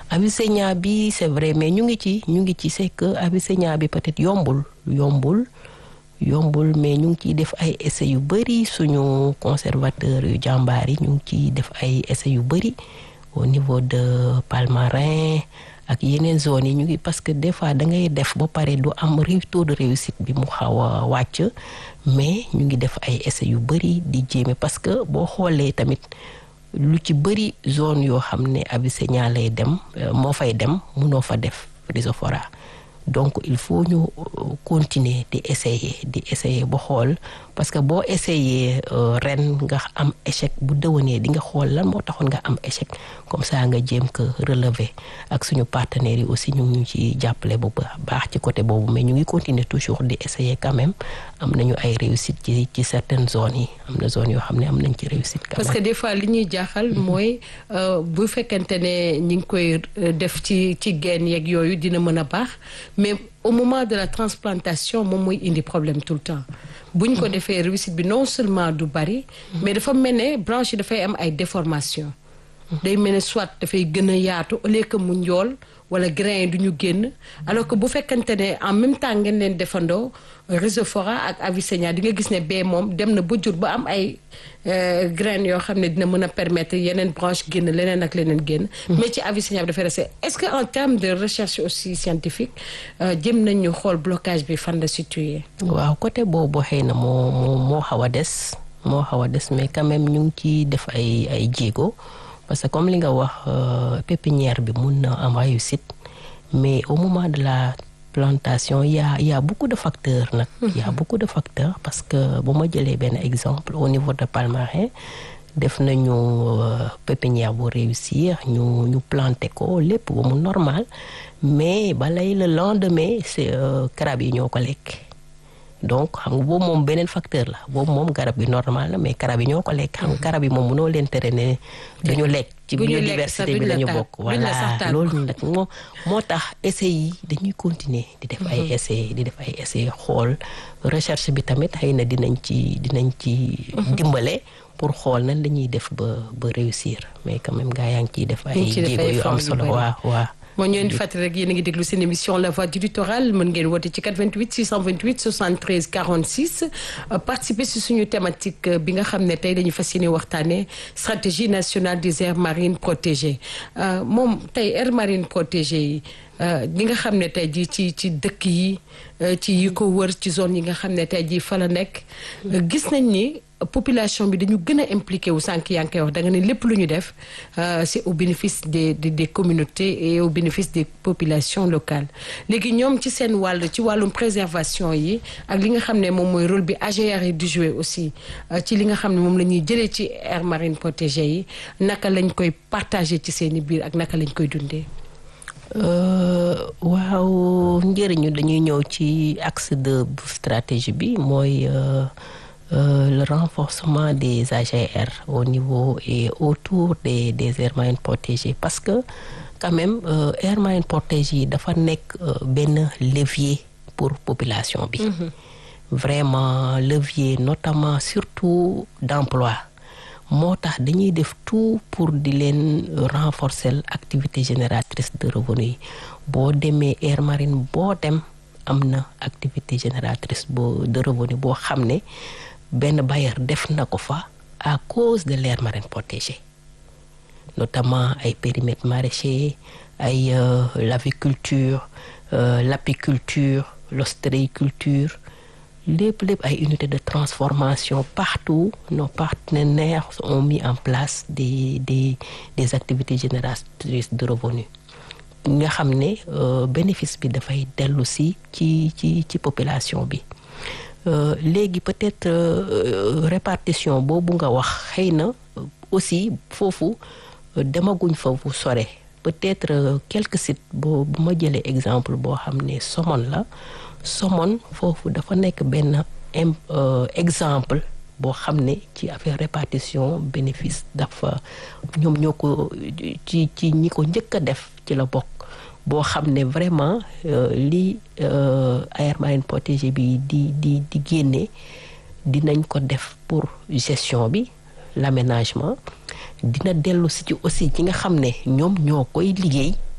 Avicennia bi c'est vrai mais ñu ngi ci ñu ngi ci c'est que Avicennia bi peut-être yombul yombul yombul mais ñu ngi ciy def ay essais yu bëri suñu conservateur yu jàmbaar yi ñu ngi ciy def ay essais yu bëri au niveau de Palmarin ak yeneen zones yi ñu ngi parce que des fois da ngay def ba pare du am taux de réussite bi mu xaw a wàcc mais ñu ngi def ay essais yu bëri di jéeme parce que boo xoolee tamit lu ci bëri zone yoo xam ne Avicennia lay dem moo fay dem munoo fa def rhizophora donc il faut ñu continuer di essayer di essayer ba xool parce que boo essayer ren nga am échec bu dëwanee di nga xool lan moo taxoon nga am échec comme ça nga jéem ko relever ak suñu partenaires yi aussi ñu ngi ci jàppale bu baax ci côté boobu mais ñu ngi continuer toujours di essayer quand même am nañu ay réussite ci ci certaines zones yi am na zones yoo xam ne am nañ ci réussite quand même parce que des fois li ñuy jaaxal mooy bu fekkente ne ñi ngi koy def ci ci genn yeeg yooyu dina mën a baax mais au moment de la transplantation moom mooy indi problème tout le temps bu ñu ko defee réussite bi non seulement du bari mais dafa mel ne branche yi dafay am ay déformation day mel ne soit dafay gën a yaatu au lieu que mu njool wala grain yi du ñu génn alors que bu fekkante ne en même temps ngeen leen defandoo rhizophora ak Avicennia di nga gis ne bee moom dem na ba jur ba am ay graines yoo xam ne dina mën a permettre yeneen branche génn leneen ak leneen génn mais ci Avicennia bi dafay resté est-ce que en termes de recherche aussi scientifique jëm nañu xool blocage bi fan la situé waaw côté boobu xëy na moo moo moo xaw a des moo xaw a des mais quand même ñu ngi ciy def ay ay jéego parce que comme li nga wax pépinière bi mun na am réussite mais au moment de la plantation y a y a beaucoup de facteurs nag y a beaucoup de facteurs parce que bu ma jëlee benn exemple au niveau de Palmarin def nañu pépinière bu réussir ñu ñu planter ko lépp ba mu normal mais balay le lendemain c'est crab yi ñoo ko lekk donc xam nga boobu moom beneen facteur la boobu moom garab bi normal la mais garab yi ñoo ko lekk xam nga garab yi moom mënoo leen tere ne dañu lekk ci biodiversité bi lañu bokk voilà loolu nag moo moo tax essais yi dañuy continuer di def ay essais di def ay essais xool recherche bi tamit xëy na dinañ ci dinañ ci dimbale pour xool nan lañuy def ba ba réussir mais quand même gaa yaa ngi ciy def ay jéego yu am solo waaw waaw moo ñëw di fàttali rek yéen a ngi déglu seen émission la voix du littoral mën ngeen woote ci 88 628 73 46 participer si suñu thématique bi nga xam ne tey dañu fas yéene waxtaanee stratégie nationale des aires marines protégées moom tey aires marines protégées yi ñi nga xam ne tey jii ci ci dëkk yi ci yi ko wër ci zone yi nga xam ne tey jii fa la nekk gis nañ ni population bi dañu gën a impliqué wu sànq yaa ngi koy wax da nga ne lépp lu ñu def c'est au bénéfice des des des communautés et au bénéfice des populations locales léegi ñoom ci seen wàll ci wàllum préservation yi ak li nga xam ne moom mooy rôle bi AGR yi di jouer aussi ci li nga xam ne moom la ñuy jëlee ci aires marines protégées yi naka lañ koy partager ci seen i biir ak naka lañ koy dundee. waaw njëriñu dañuy ñëw ci axe de stratégie bi mooy. Euh, le renforcement des AGR au niveau et autour des des aires marines protégées parce que quand même euh, aires marines protégées yi dafa nekk euh, benn levier pour population bi. Mm -hmm. vraiment levier notamment surtout d'emploi moo tax dañuy def tout pour di leen renforcer activité génératrice de revenus yi boo demee aire marine boo dem am na activité génératrice boo de revenu boo xam ne. benn bailleur def na ko fa à cause de l'aire marine protégée notamment ay périmètres maraîchers ay euh, l'aviculture euh, l'apiculture l'ostréiculture lépp lépp ay unités de transformation partout nos partenaires ont mis en place des des des activités génératrices de revenus nga xam ne euh, bénéfice bi dafay dellu si ci ci ci population bi Euh, léegi peut-être euh, répartition boobu nga wax xëy na aussi foofu euh, demaguñ foofu sore peut-être quelques sites boo bu ma jëlee exemple boo xam ne Somone la Somone foofu dafa nekk benn exemple boo xam ne ci affaire répartition bénéfice dafa ñoom ñoo ko ci ci ñi ko njëkk a def ci la bokk boo xam ne vraiment li aire marine protégée bi di di di génne dinañ ko def pour gestion bi l'aménagement dina dellu si ci aussi ci nga xam ne ñoom ñoo koy liggéey